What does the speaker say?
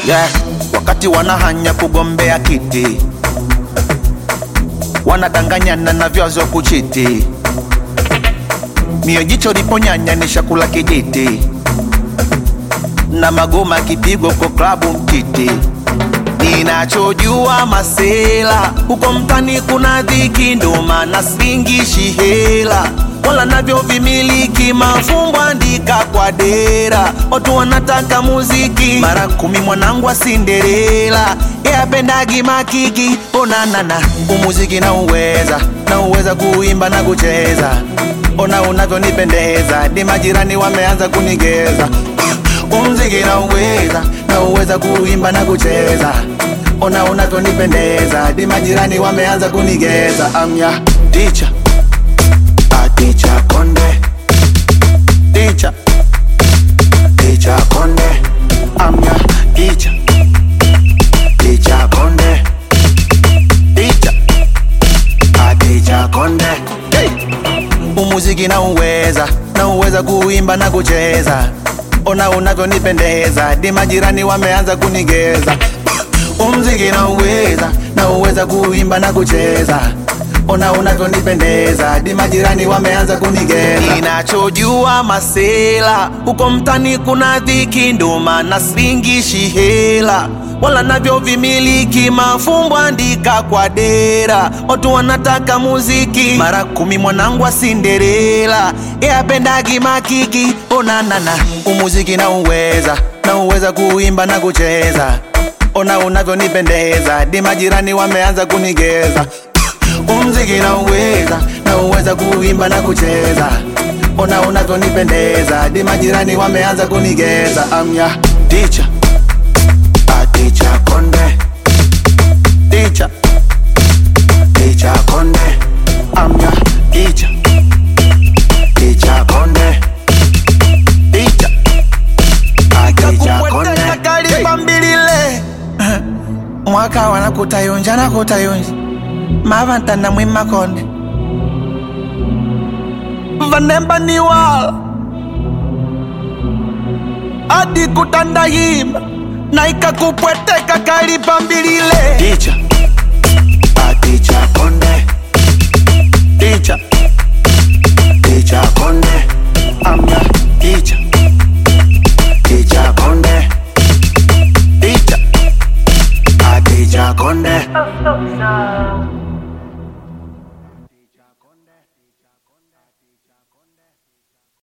yeah. Wakati wanahanya kugombea kiti, wanadanganyana na vyazo kuchiti, mio jicho liponyanya ni shakula kijiti, na magoma kipigo kwa klabu mtiti. Ninachojua masela huko mtani kuna dhiki, ndo maana singishi hela wala navyo vimiliki mafumbo andika kwa dera, watu wanataka muziki mara kumi. Mwanangu wa Cinderella yapendagi makiki, onanana umuziki na uweza na uweza kuimba na kucheza, ona unavyonipendeza, ni majirani wameanza kunigeza umziki na uweza na uweza kuimba na kucheza, ona unavyonipendeza, di majirani wameanza kunigeza. Amya ticha ticha konde ticha ticha konde amya ticha ticha konde ticha ticha konde hey! umuziki na uweza na uweza kuimba na kucheza ona unavyonipendeza di majirani wameanza kunigeza umziki na uweza na uweza kuimba na kucheza ona unavyonipendeza di majirani wameanza kunigeza. Ninachojua masela huko mtani kuna dhiki, ndo maana singishi hela wala navyo vimiliki mafumbo andika kwa dera, watu wanataka muziki mara kumi. Mwanangu wa Cinderella yapendagi makiki, onanana umuziki na uweza na uweza kuimba na kucheza, ona unavyonipendeza di majirani wameanza kunigeza umziki na uweza na uweza kuimba na kucheza, ona unavyonipendeza, di majirani wameanza kunigeza. Amya ticha ticha konde ticha ticha konde amya ticha ticha konde ticha ticha konde kalipambilile mwaka wanakutayunja nakutayunja mavantana mwimakonde vanemba niwala adi kutandayima na ikakupweteka kalipambilile ticha aticha konde ticha ticha konde amya ticha ticha konde ticha aticha konde Oh, so, so.